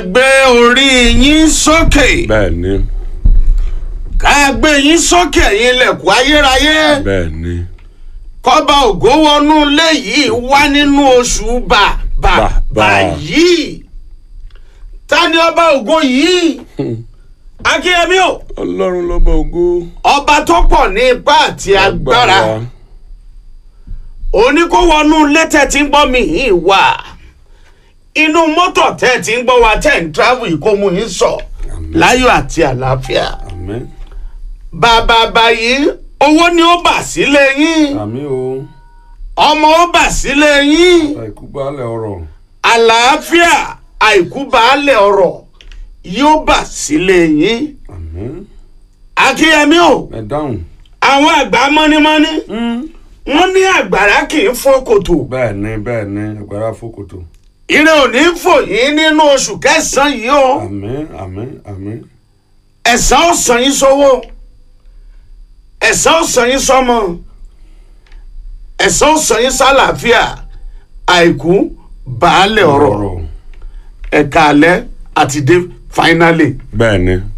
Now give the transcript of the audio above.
gbé orí yín sókè bẹ́ẹ̀ ni ká gbé yín sókè yín lẹ̀kùn ayérayé bẹ́ẹ̀ ni kọ́ba ògo wọnú ilé yìí wá nínú oṣù bà bà Bà, bà. bà yìí ta ni ọba ògo yìí akínyẹmí o ọlọ́run lọ́ba ògo ọba tó pọ̀ ní ipá àti agbára òní kó wọnú ilé tẹ́ ti ń gbọ́ mi yìí wá inú mọ́tò tẹ́ ti ń gbọ́ wa tẹ́ ń travel yìí kó mú yín sọ láyọ̀ àti àlàáfíà àmín bàbá báyìí owó ni ó bà sílé yín àmín o ọmọ ó bà sílé yín àìkú baálẹ̀ ọ̀rọ̀ àlàáfíà àìkú baálẹ̀ ọ̀rọ̀ yóò bà sílé yín àmín akínyẹmí o ẹ dáhùn àwọn àgbà mọ́nímọ́ní wọ́n ní àgbàrá kì í fọ́ kòtò bẹ́ẹ̀ ni bẹ́ẹ̀ ni agbára fòkòtò ire ò ní fò yín nínú oṣù kẹsàn-án yìí o àmín àmín àmín ẹ̀san ó san yín sówó ẹ̀san ó san yín sọ́mọ ẹ̀san ó san yín sálàáfíà àìkú baálẹ̀ ọ̀rọ̀ ẹ̀ka alẹ́ àti dé finally bẹ́ẹ̀ ni